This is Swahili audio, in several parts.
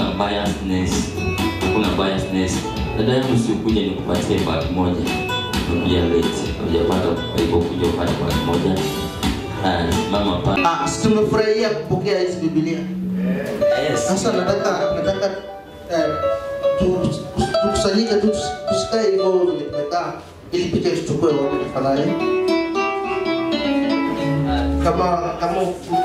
hakuna biasness, hakuna biasness. Dada yangu sikuja nikupatie bagi moja, nakuja late, hujapata hivyo kuja upate bagi moja. Haya, mama pa Ah, si tumefurahia kupokea hizi Biblia. yes. Sasa nataka nataka eh, tu- tu- tukusanyike tu tusi- tusikae hivyo vile tumekaa ili picha tuchukue wote tafadhali. Kama kama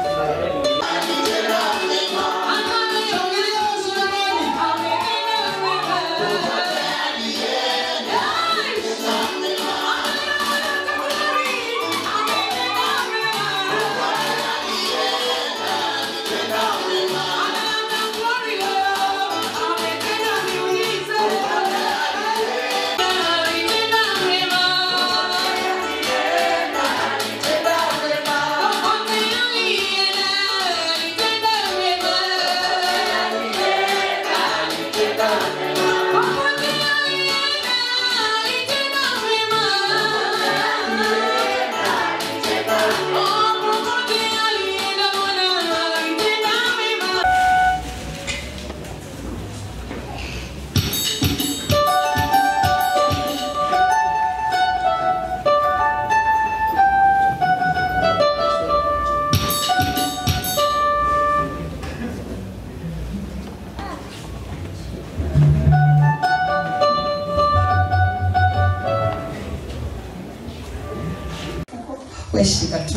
Weshika tu.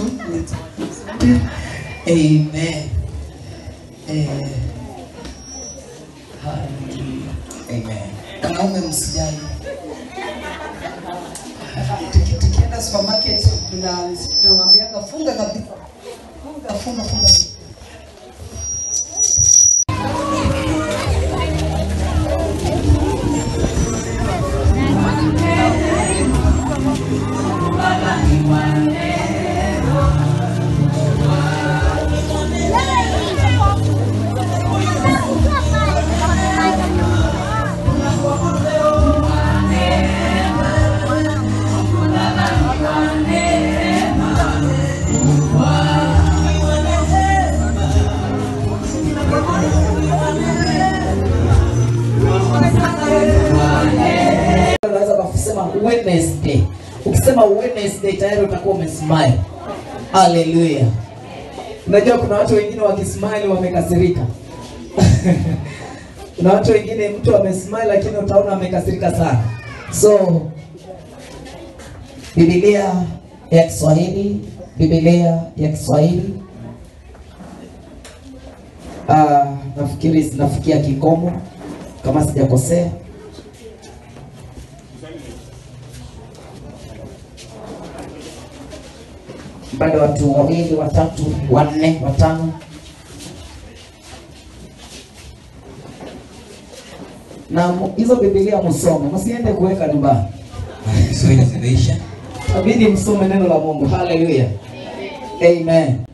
Amen. Eh, hallelujah. Amen. Wanaume msijali. Tuki- Tukienda supermarket tuna- tunamwambiaga funga kabisa. Funga, funga, funga. unaweza kusema Wednesday. Ukisema Wednesday tayari utakuwa umesmile. Haleluya. Unajua kuna watu wengine wakismile wamekasirika. kuna watu wengine mtu amesmile lakini utaona amekasirika sana. So Biblia ya Kiswahili, Biblia ya Kiswahili uh, nafikiri zinafikia kikomo kama sijakosea. bado watu wawili watatu wanne watano na mu- hizo bibilia msome msiende kuweka nyumbani Kiswahili zimeisha. abidi msome neno la mungu haleluya amen